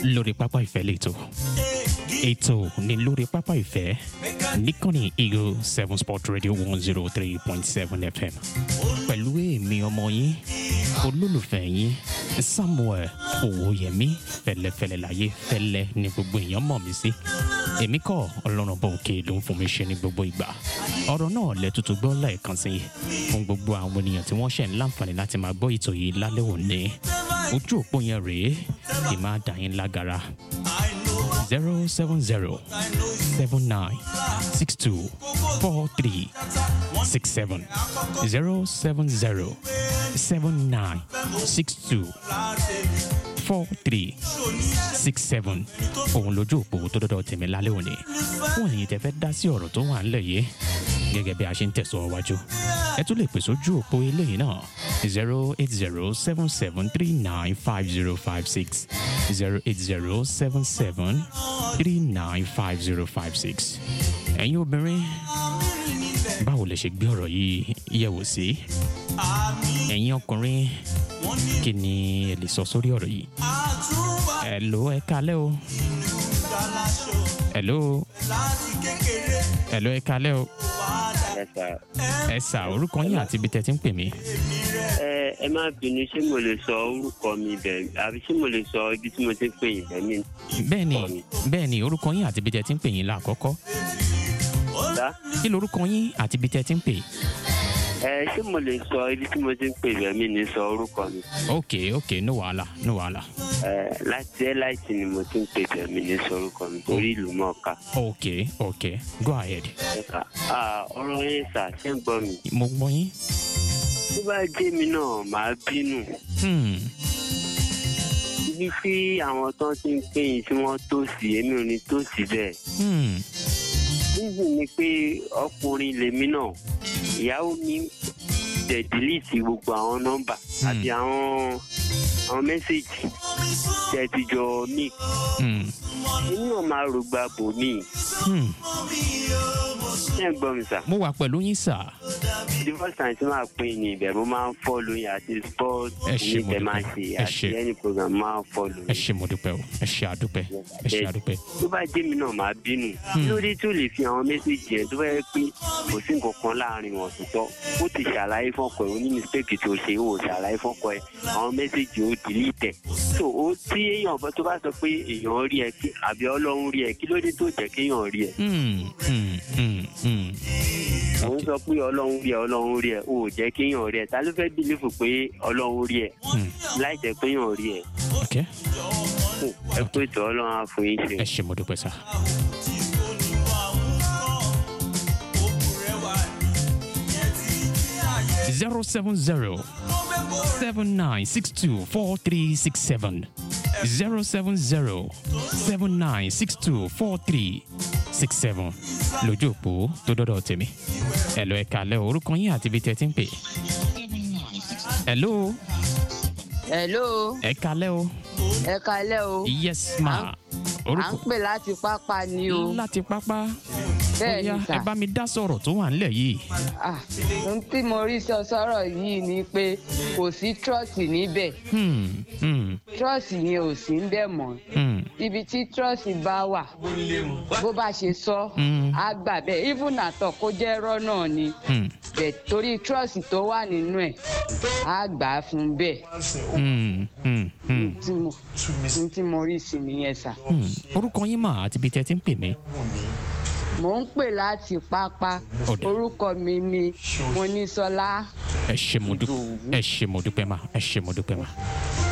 lórí pápá ìfẹ́ lẹ́tọ̀ ètò ní lórí pápá ìfẹ́ níkànnì eagle seven sport radio one zero three point seven fm pẹ̀lú èmi ọmọ yín olólùfẹ́ yín samuel owóyẹmí fẹlẹfẹlẹ láyé fẹlẹ ní gbogbo èèyàn mọ̀ mí sí èmi kọ́ ọlọ́run bọ̀ òkè ló ń fún mi ṣe ní gbogbo ìgbà ọ̀rọ̀ náà lẹ tuntun gbọ́ lẹ́ẹ̀kan sí fún gbogbo àwọn ènìyàn tí wọ́n ṣẹ̀ ń láǹfààní láti máa gbọ́ ètò yìí lálẹ́ òní ojú òpó yẹn rèé kì máa dà yín lágara zero seven zero seven nine six two four three six seven zero seven zero seven nine six two four three six seven òun lójú òpó tó dọ́dọ̀ tèmi lálẹ́ òní fún ẹ̀yin tẹ́ fẹ́ dá sí ọ̀rọ̀ tó wà ńlẹ̀ yìí gẹ́gẹ́ bí a ṣe ń tẹ̀síwájú ẹ tún lè pèsè ojú òpó eléyìí náà zero eight zero seven seven three nine five zero five six zero eight zero seven seven three nine five zero five six ẹ̀yin obìnrin báwo lè ṣe gbé ọ̀rọ̀ yìí yẹ̀wò sí ẹ̀yin ọkùnrin kí ni ẹ lè sọ sórí ọ̀rọ̀ yìí ẹ̀lò ẹ kalẹ́ o ẹ̀lò ẹ̀lò ẹ kalẹ́ o ẹ sà ẹ sà orúkọ yín àti ibi tẹ́ ti ń pè mí. ẹ ẹ má bínú ṣé mo lè sọ orúkọ mi bẹ́ẹ̀ àbí ṣé mo lè sọ ibi tí mo ti ń pè yín bẹ́ẹ̀ mi. bẹ́ẹ̀ ni bẹ́ẹ̀ ni orúkọ yín àti ibi tẹ́ ti ń pè yín lákọ́kọ́ sá kí lorúkọ yín àti ibi tẹ́ ti ń pè. ẹ ṣé mo lè sọ ibi tí mo ti ń pè bẹ́ẹ̀ mi ní sọ orúkọ mi. ok ok no wàhálà no wàhálà ẹ láti ẹ láìsí ni mo ti ń pè bẹ́ẹ̀ mi ní sọ orúkọ mi torí ìlú mọ̀ọ́ká. ok ok go ahead ẹ sà ah, ọ̀rọ̀ yẹn sà ṣé ń gbọ́ mi. mo gbọ́ yín. tó bá jẹ́ mi náà màá bínú. Hmm. ibi tí àwọn tó ti ń pè yín tí wọ́n tó sí èmi ò ní tó sí bẹ́ẹ̀. Hmm. níbi ni pé ọkùnrin lèmi náà ìyàwó mi tẹ̀ dìlítì gbogbo àwọn nọ́mbà àti àwọn àwọn mẹ́sẹ̀gì tẹ̀ ti jọ mí Hmm. èmi náà máa rògbà bò mí Hmm. ṣé ń gbọ́ mi sà mo wà pẹ̀lú yín sà. the first time tí máa pè ní ibẹ̀ mo máa ń fọ́ọ̀lù yín àti sport Ẹ ṣé, ní mo tẹ̀ máa dúpẹ́. ṣe Ẹ àti ṣé. any program máa ń fọ́ọ̀lù ẹ yín. ṣe mo dúpẹ́ o ẹ ṣe àdúpẹ́ ẹ ṣe àdúpẹ́. tó bá jẹ́ mi náà máa bínú kí ló dé tó lè fi àwọn mẹ́sẹ̀gì yẹn tó bá yẹ pé kò sí nǹkan kan láàrin wọn tuntun ó ti ṣàlàyé fọ́kọ ẹ̀ ó ní mistake tó ṣe ó ṣàlàyé fọ́kọ ẹ̀ àwọn mẹ́sẹ̀gì ó delete ẹ̀ so ó tí èèyàn bá tó bá sọ pé èèyàn rí ẹ kí àbí ọlọ́run rí ẹ kí ló dé tó jẹ́ kéèyàn rí ẹ Hmm. Hmm. Hmm. Hmm. òun sọ pé ọlọ́run rí ẹ ọlọ́run rí ẹ ó jẹ́ kéèyàn rí ẹ ta ló fẹ́ bìlífù pé ọlọ́run rí ẹ Hmm. láì jẹ́ péèyàn rí ẹ ok ẹ pé tó ọlọ́run á fún yín ṣe. ẹ ṣe mo dúpẹ́ sà. zero seven zero seven nine six two four three six seven zero seven zero seven nine six two four three six seven lójú òpó tó dọ́dọ̀ tèmi ẹ̀lọ́ ẹ̀ka alẹ́ o, orúkọ yín àti ibi tẹ́ ti ń pè. ẹ̀lọ́ hello ẹ̀ka alẹ́ o ẹ kalẹ́ o yes ma à ń orúkọ pè láti pápá ni o láti pápá bẹ́ẹ̀ Bóyá ni sà ẹ bá mi dá sọ̀rọ̀ tó wà nílẹ̀ yìí. Ah, ohun tí mo rí sọ sọ́rọ̀ yìí ni pé kò sí trọ́ọ̀sì níbẹ̀ Hmm, hmm, trọ́ọ̀sì yẹn ò sí ń bẹ̀ mọ́ hmm, ibi tí trọ́ọ̀sì bá wà bó bá ṣe sọ Mm. á gbà bẹ́ẹ̀ even àtọ̀ kó jẹ́ ẹ̀rọ náà ni hmm, bẹ̀ torí trọ́ọ̀sì tó wà nínú ẹ̀ á gbà á fún bẹ́ẹ̀ hmm, hmm, hmm, tí mo ohun tí mo rí sí nìyẹn sà. hmm. orúkọ yín mà àti ibi tẹ́ ti ń pè mí. mò ń pè láti pápá Ọ̀dà. orúkọ mi ni monísọlá ẹ ṣe mo dúpẹ́ ẹ ṣe mo dúpẹ́ mà ẹ ṣe mo dúpẹ́ mà.